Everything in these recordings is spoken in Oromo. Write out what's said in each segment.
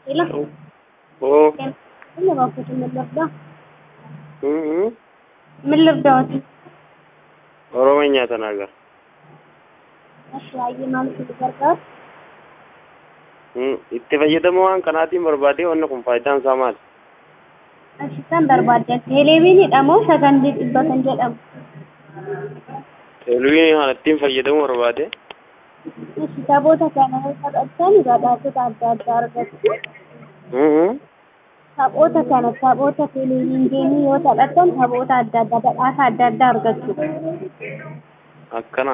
Hello. Oo. Ano ba po ito nilabda? Mhm. Nilabda Oromiyaa tana agar. Ashaayee maal itti gargaara? Itti fayyadamuu waan kanaatiin barbaadee wanni kun faayidaan isaa maali? Ashitan barbaaddan teleeviiniidha moo sagantee dhibba kan jedhamu? Teeleviinii kana ittiin fayyadamuu barbaade Ashi taphoota kana taphattan badhaasota adda addaa argatu. Taphoota kana taphoota teleeviinii yoo taphattan taphoota adda addaa badhaasa adda addaa argatu. akkana.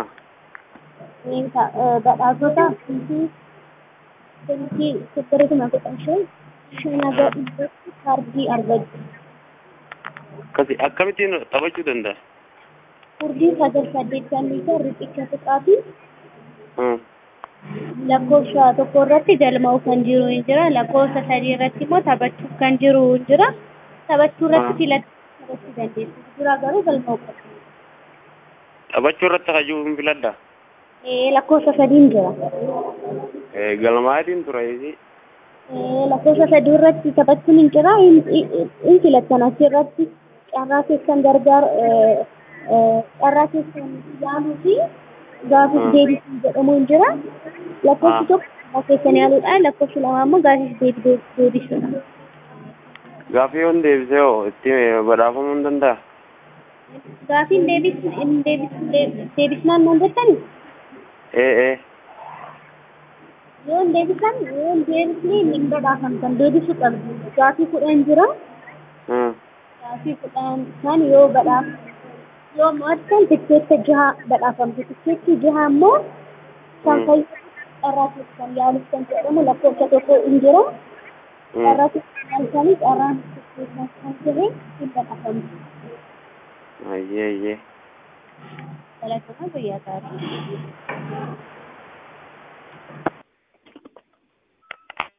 Badhaasota fiitii fiitii sibbirituma kudha shan shanaga dhibbatti kaardii argatu. Akkasi akkamittiin taphachuu danda'a? Furdii sagal saddeettamii shan riqicha tuqaa fi Hmm. lakkoofsa tokko irratti galmaa'u kan jiru hin jira lakkoofsa sadii irratti immoo taphachuuf kan jiru hin jira taphachuu irratti Ah. filachuu irratti dandeessu dura garuu galmaa'u qabu. Taphachuu irratti hajuu hin filadda. Eh, lakkoofsa sadiin jira. Galmaatiin ture. Eh, lakkoofsa sadii irratti taphachuun hin jira hin- hin hin filattan asirratti carraa keessan gargaar eh, eh, carraa keessan yaaluu fi gaafis Ah. deebisuu jedhamu hin jira lakkoofsi Ah. tokko carraa keessan yaaluudha lakkoofsi lama immoo gaafis deebi- deebisuudha. Gaaffii yoon deebisee hoo itti badhaafamuu hin danda'a? Gaafiin deebis hin deebis deebisnaan naan jettani Ee ee. yoo hin deebisan yoo hin deebisne hin badhaafamtan deebisuu qabdu gaafii kudhan jira Hmm. gaafii kudhan san yoo badhaaf yoo mo'attan tikkeetta jaha badhaafamtu tikkeetti jaha immoo kan Mm. fayyadu carraa keessan yaaluuf kan jedhamu lakkoofsa tokko hin jira Hmm. carraa keessan yaaltanii carraan tikkeetta kan ta'e hin badhaafamtu. Ayyee ayyee. Dalagaa guyyaa gaarii.